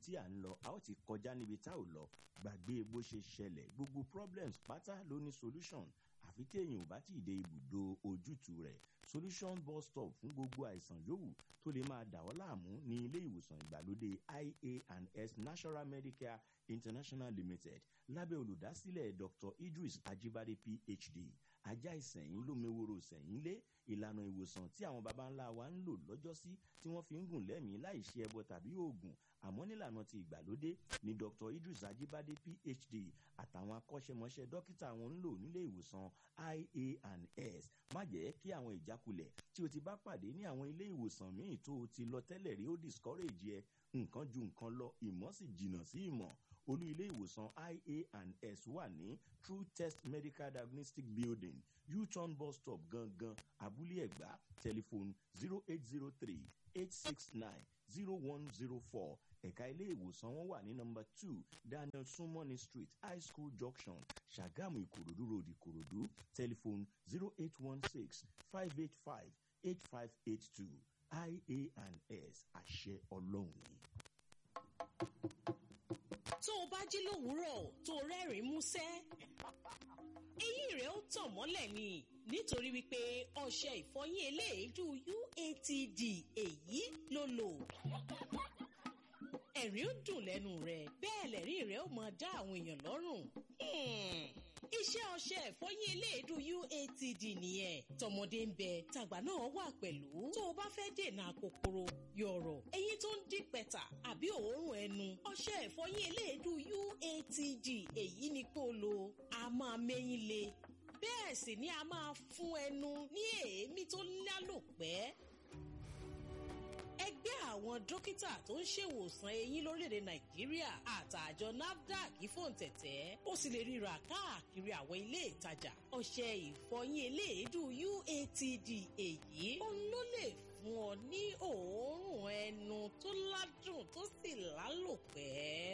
tí à ń lọ a ó ti kọjá níbi tá ò lọ gbàgbé bó ṣe ṣẹlẹ̀ gbogbo problems pátá ló ní solution àfi téèyàn ò bá tí ì dé ibùdó ojútùú rẹ̀ solution bus stop fún gbogbo àìsàn yòówù tó lè máa dà ọ́ láàmú ní ilé ìwòsàn ìgbàlódé ia and s national medicare international limited lábẹ́ olùdásílẹ̀ dr idris ajibade phd ajá ìsẹ̀yìn lómeworo ìsẹ̀yìn lé ìlànà ìwòsàn tí àwọn baba ńlá wa ń lò lọ́jọ́sí tí wọ́n fi ń gùn lẹ́mìí láì ṣe ẹbọ tàbí oògùn àmọ́ nílànà ti ìgbàlódé ni dr idris ajibade phd àtàwọn akọ́ṣẹ́mọṣẹ́ dókítà wọn ń lò nílé ìwòsàn ia and s má jẹ́ kí àwọn ìjákulẹ̀ tí o ti bá pàdé ní àwọn ilé ìwòsàn míì tó o ti lọ tẹ́lẹ̀ rí ó discourage ẹ nǹkan ju nǹkan lọ ìmọ̀ sì jìnnà sí ìmọ̀ olú ilé ìwòsàn ia and s wà ní true test medical diagnostic building u-turn bus stop gangan abúlé ẹ̀gbá tẹlifóònù zero eight zero three eight six nine zero one zero four ẹ̀ka ilé ìwòsàn wọn wà ní nọmba two daniel sumoni street high school junction ṣàgámù ìkòròdú road ìkòròdú tẹlifóònù zero eight one six five eight five eight five eight two ia and s àṣẹ ọlọ́run ni tó o bá jí lówùúrọ̀ tó o rẹ́rìn-ín músẹ́ eyín rẹ̀ ó tàn mọ́lẹ̀ ni nítorí wípé ọṣẹ ìfọyín eléèédú uatd èyí ló lò ẹ̀rín ó dùn lẹ́nu rẹ̀ bẹ́ẹ̀ lẹ́rìn rẹ̀ ó máa dá àwọn èèyàn lọ́rùn iṣẹ́ ọṣẹ ìfọyín eléèdú uatd nìyẹn tọmọdé ń bẹ tàgbà náà wà pẹ̀lú tó o bá fẹ́ dènà kòkòrò yọ̀rọ̀ eyín tó ń dín pẹ̀tà àbí òórùn ẹnu ọṣẹ ìfọyín eléèdú uatd èyí ni kó o lò a máa mẹ́yìn le bẹ́ẹ̀ sì ni a máa fún ẹnu ní èémí tó lálòpẹ́ ẹgbẹ́ àwọn dókítà tó ń ṣèwòsàn eyín lórílẹ̀‐èdè nàìjíríà àtàjọ nafdac fòǹtẹ̀tẹ̀ ó sì lè ríra káàkiri àwọn ilé ìtajà ọṣẹ ìfọyín eléèdú uatd èyí òun ló lè